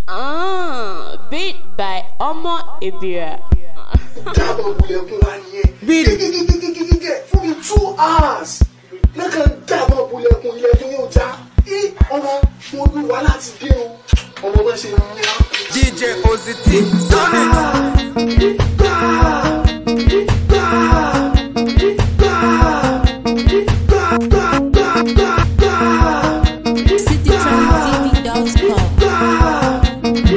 Ah, beat by Omo Ebira. dábọ̀ bulẹ̀kùn wa nìyẹn. Bíi- gẹ́gẹ́gẹ́gẹ́gẹ́ fún mi two hours. lẹ́kàn dábọ̀ bulẹ̀kùn ilẹ̀kùn yóò já. ẹ ọmọ mo bí wàhálà ti dé o. ọmọ bá ṣe ń wá. DJ Ozity, Sonic. citytrendtv.com.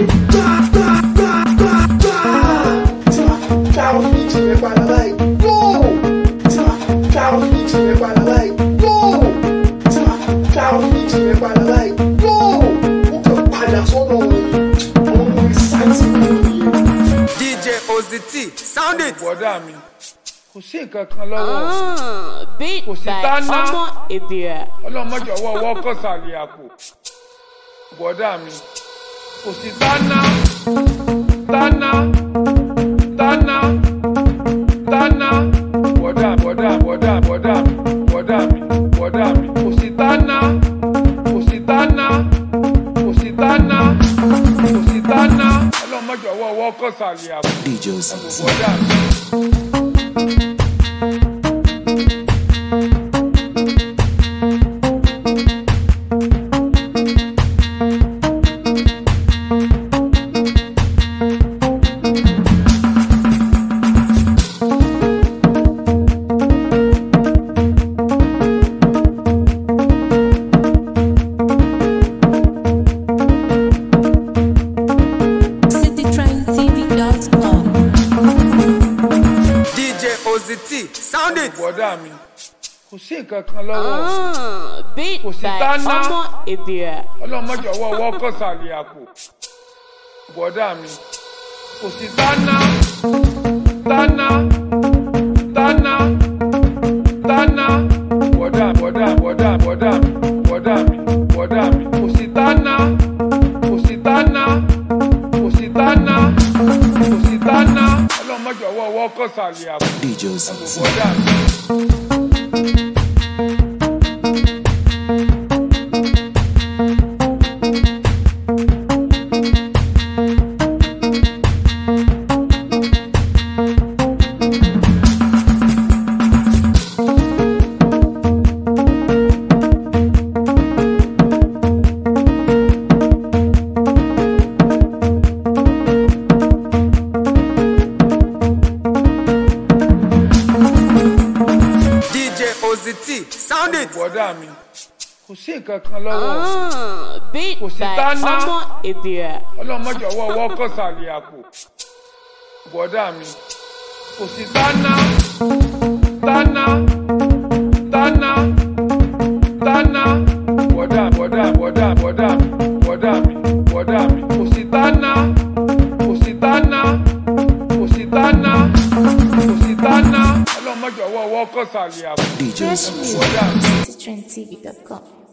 tí wàá dá ọ́fíìsì yẹn padà láì yóò. tí wàá dá ọ́fíìsì yẹn padà láì yóò. tí wàá dá ọ́fíìsì yẹn padà láì yóò. ó kàn padà sọ́dọ̀ ọmọ mi sáìtì mi nìyẹn. DJ Ozity, Sound it. bọ̀dá mi kò sí nǹkan kan lọ́wọ́ Ah, beat Kò sí by dáná. Omo Ebira. ọlọ́mọdé ọwọ́ ọwọ́ kọ̀sàlẹ̀ àpò bọ̀dá mi kò sí dáná dáná dáná dáná bọ̀dá bọ̀dá bọ̀dá bọ̀dá mi bọ̀dá mi bọ̀dá mi kò sí dáná kò sí dáná kò sí dáná kò sí dáná ọlọ́mọdé ọwọ́ ọwọ́ kọ̀sàlẹ̀ àpò DJ àpò Ozity. bọ̀dá mi. citytrendtv.com. DJ Ozity, Sound it. bọ̀dá mi kò sí nǹkan kan lọ́wọ́ Ah, beat Kò sí by dáná. Omo Ebira. ọlọ́mọdé ọwọ́ ọwọ́ kọ̀sàlẹ̀ àpò bọ̀dá mi kò sí dáná dáná dáná dáná bọ̀dá bọ̀dá bọ̀dá bọ̀dá mi bọ̀dá mi bọ̀dá mi kò sí dáná kò sí dáná kò sí dáná kò sí dáná ọlọ́mọdé ọwọ́ ọwọ́ kọ̀sàlẹ̀ àpò DJ àpò Ozity. bọ̀dá mi. DJ Ozity, Sound it. bọ̀dá mi kò sí nǹkan kan lọ́wọ́ Ah, beat Kò sí by dáná. Omo Ebira. ọlọ́mọdé ọwọ́ ọwọ́ kọ̀sàlẹ̀ àpò bọ̀dá mi kò sí dáná dáná dáná dáná bọ̀dá bọ̀dá bọ̀dá bọ̀dá mi bọ̀dá mi bọ̀dá mi kò sí dáná kò sí dáná kò sí dáná kò sí dáná ọlọ́mọdé ọwọ́ ọwọ́ kọ̀sàlẹ̀ àpò DJ Ozity. bọ̀dá mi. citytrendtv.com.